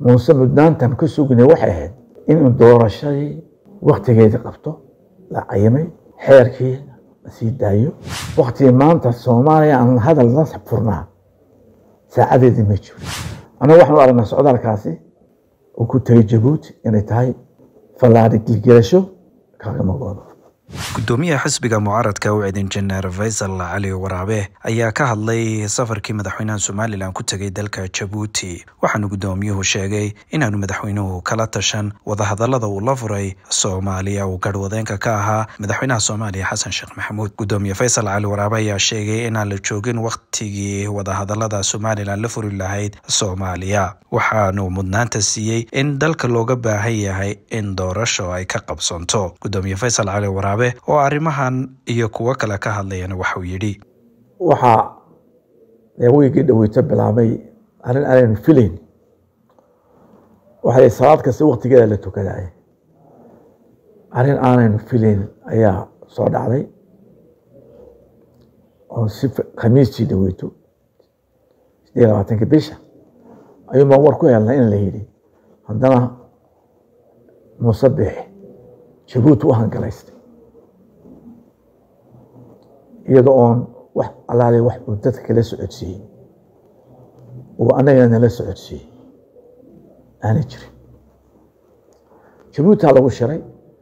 muuse mudnaantan ka sugnay waxay ahayd inuu doorashadii waktigeedii qabto la cayimay xeerkii la sii daayo waktigii maanta soomaaliya aan hadal la furnaa saacadeedii ma jiro annagu waxaan u aragnaa socdaalkaasi uu ku tegay jabuuti inay tahay fallaari gilgelasho kagama goodo gudoomiyaha xisbiga mucaaradka u cidin janeer faysal cali waraabe ayaa ka hadlay safarkii madaxweynaha somalilan ku tegay dalka jabuuti waxaanu gudoomiyuhu sheegay inaanu madaxweynuhu kala tashan wadahadalada uu la furay soomaaliya uu garhwadeenka ka ahaa madaxweynaha soomaaliya xasan sheekh maxamuud gudoomiye faysal cali waraabe ayaa sheegay inaan la joogin wakhtigii wadahadalada somalilan la furi lahayd soomaaliya waxaanu mudnaanta siiyey in dalka looga baahan yahay in doorasho ay ka qabsanto gudoomiye faysal cali waraabe oo arrimahan iyo kuwo kale ka hadlayana waxauu yidhi waxaa wiigii dhaweyto bilaabay arrin aanaynu filayn waxay salaad kasta waktigeeda la tukadaay arrin aanaynu filayn ayaa soo dhacday oo si khamiistii dhaweyto sideed iyo labaatanka bisha ayuun baan war ku helnay in la yidhi haddana muuse biixi jabuuti u hangalaystay iyada oon wax alaale wax uu dadka kala socodsiiyey uu annagana nala socodsiiyey aana jirin jabuutaa lagu shiray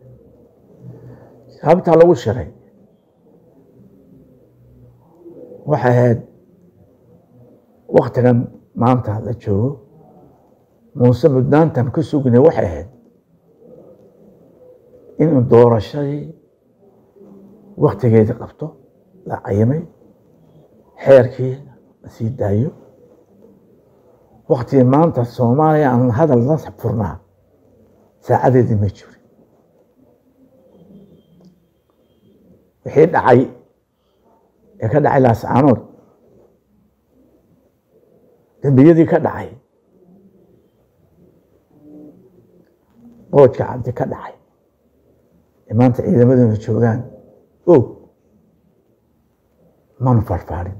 habtaa lagu shiray waxay ahayd waktigan maanta la joogo muuse mudnaantan ka sugnay waxay ahayd inuu doorashadii waktigeedii qabto la cayimay xeerkii la sii daayo waktigii maanta soomaaliya aan hadal la furnaa saacadeedii ma jiro wixii dhacay ee ka dhacay laascaanood dembiyadii ka dhacay boodka cabdi ka dhacay ee maanta ciidamaduna joogaan og manu farfaarin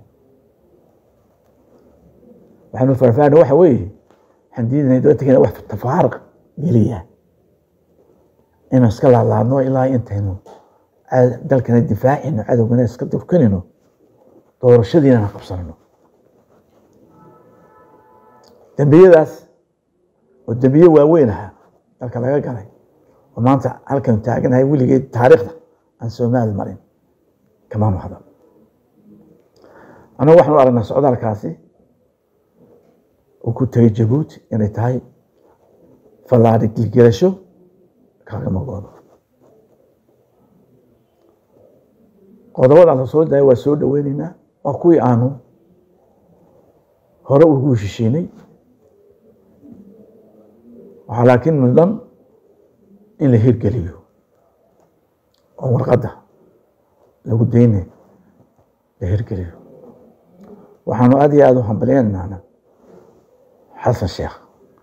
waxaanu farfaarin waxa weeye waxaan diidanay dowladda wax tafaarq geliya inuu iska laalaadno ilaa intaynu dalkana difaacino cadowgana iska durkanino doorashadiinana qabsanano dembiyadaas oo dembiye waaweyn aha dalka laga galay oo maanta halkanu taaganahay weligeed taariikhda aan soomaali marin kamaanu hadal annagu waxaan u aragnaa socdaalkaasi uu ku tegay jabuuti inay tahay fallaari gilgelasho kagama goodo qodobada la soo daaya waa soo dhaweyneynaa waa kuwii aanu hore ugu heshishiinay waxaa laakiin mudan in la hirgeliyo oo warqadda lagu daynay la hirgeliyo waxaanu aad iyo aada u hambalyeynana xasan sheekh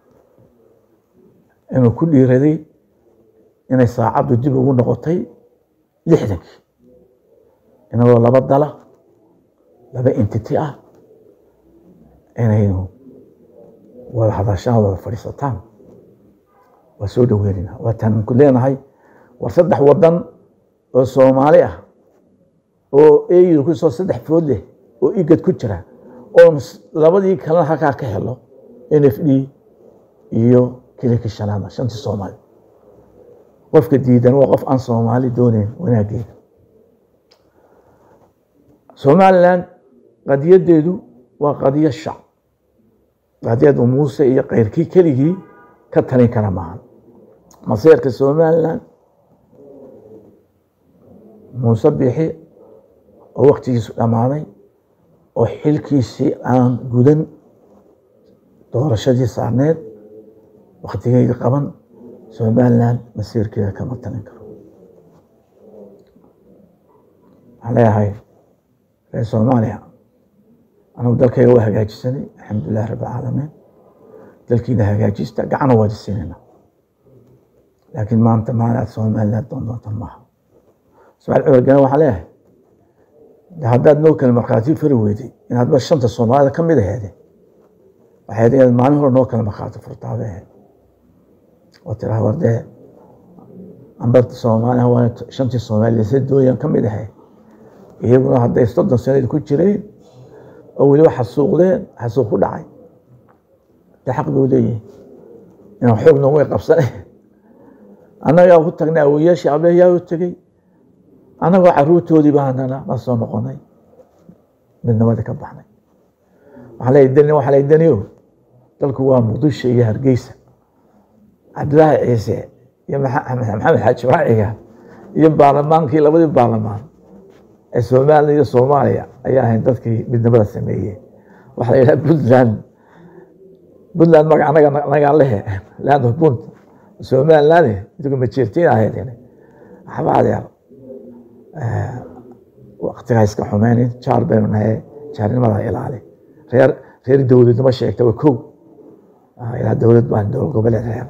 inuu ku dhiiraday inay saacaddu dib ugu noqotay lixdankii inagoo laba dala laba entity ah inaynu wada hadashaan wada fadhiisataan waa soo dhaweynayna waataan ku leenahay war saddex wadan oo soomaali ah oo eydu kusoo saddex food leh oo igad ku jira oon labadii kalena halkaa ka helo n f d iyo kiliki shanaada shantii soomaali qofka diidan waa qof aan soomaali dooneyn wanaageeda somalilan qadiyadeedu waa qadiyo shac qadiyadu muuse iyo keyrkii keligii ka talin kara maahan maseerka somalilan muuse biixi oo waktigiisu dhammaaday oo xilkiisii aan gudan doorashadii saarneed waktigeydii qaban somalilan masiirkeeda kama talin karo waxaan leeyahay reer soomaaliya anagu dalkayga waa hagaajisanay alxamdulilah rabb alcaalamiin dalkiina hagaajista gacana waadi siinayna laakiin maanta maalin aad somalilan doon doontan maaha ismaail cumar gane waxaan leeyahay haddaad noo kale markhaati fari weyday inaad ba shanta soomaalida ka mid aheede waxay inaad maalin hore noo kala markhaati furtaabe oo tiraa war dee amba soomaaliya waa shantii soomaaliya sadooyan ka mid ahay iyaguna hadday soddon sanad ku jireen oo weliba xasuuqdeen xasuuq ku dhacay dee xaq buu leeyihi inaan xoog noogu qabsane annagaa ku tagnay awoyaashii abeeyaa u tegey annagoo caruurtoodii baanana la soo noqonay midnimadii ka baxnay waxaa leeyahy deni waxaa leeyahy deniyo dalku waa muqdisho iyo hargeysa cabdilaahi ciise iyo maxamed xaaji raaciga iyo baarlamaankii labadii baarlamaan ee somalilan iyo soomaaliya ayaa ahayn dadkii midnimada sameeyey waxaa la yidhaha puntland puntland magac anaga anagaa lehe land of punt somaliland idigu majeertiin ahayd waxba adeer waktigaa iska xumeynin jaar baynu nahay jaarnimada ilaali reer reer dowladnimo sheegta waa kow ilaa dowlad baan dowlad goboleed reer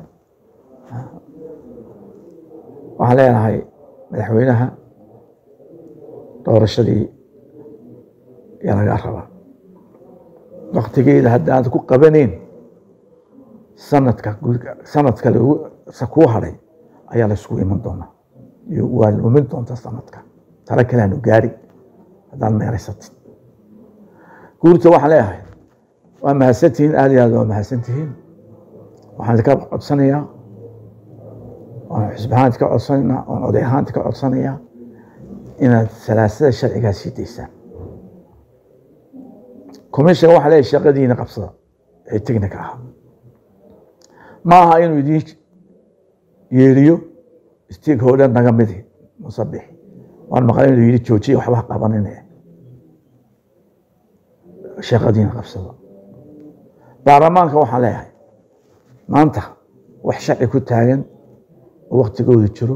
waxaan leenahay madaxweynaha doorashadii yaa lagaa rabaa waktigeeda haddaad ku qabaneyn sanadka sanadka kuu hadhay ayaa la isugu iman doonaa waa lumin doonta sanadka tala kale aanu gaari haddaad meeraysatid guurta waxaan leeyahay waa mahadsantihiin aad iyo aad waa mahadsantihiin waxaan idinka codsanayaa waan xisbi ahaan idinka codsanaynaa waan oday ahaan idinka codsanayaa inaad salaasada sharcigaa sii daysaan commissionka waxaa leeyahay shaqadiina qabsada ee technica ah ma aha inuu idiin yeeriyo stakeholder naga midi musabix waan maqlay inuu yidhi joojiya waxba qabanine shaqadiina qabsada baarlamaanka waxaan leeyahay maanta wax sharci ku taagan oo waktigooda jiro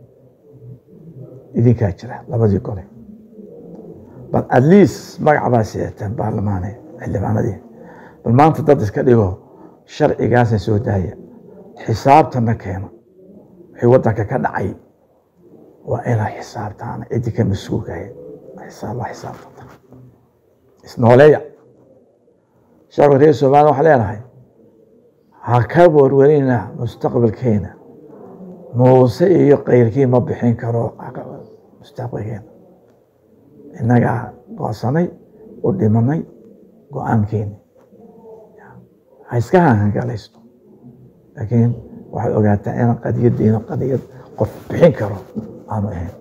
idinkaa jira labadii gole bal at least magac baa sidataan baarlamaane xildhibaanadii bal maanta dad iska dhigo sharcigaasna soo daaya xisaabtana keeno wixii waddanka ka dhacay waa inaa xisaabtaan ciddii ka mas-uulkahay xisaab la xisaabtanta isnooleeya shacabka reer somaliya waxaa leenahay ha ka warwarina mustaqbalkeena muuse iyo kayrkii ma bixin karo mustaqbalkeena innagaa goosanay u dhimanay go-aankeeni ha iska hangalaysto laakiin waxaad ogaataa inaan qadiyadiina qadiyad qof bixin karo aanu ahayn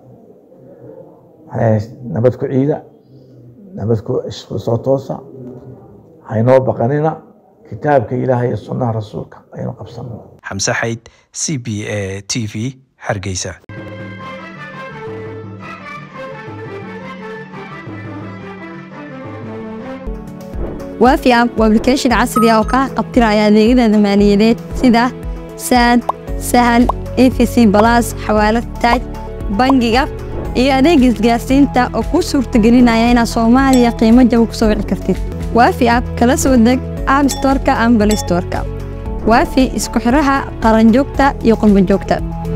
nabad ku ciida nabad ku soo toosa haynoo baqanina kitaabka ilaahay iyo sunnaha rasuulka aynu qabsano xamse xayd c b a t v hargeysa waafi app waa application casri ah oo kaa qabtiraya adeegyada maaliyadeed sida saad sahal efc balas xawaalad taaj bangiga iyo adeeg isgaarsiinta oo kuu suurtagelinaya inaad soomaaliya qiimo jaba ku soo wici kartid waafi app kala soo deg app storka ama balistorka waafi isku xiraha qaranjoogta iyo qurbanjoogta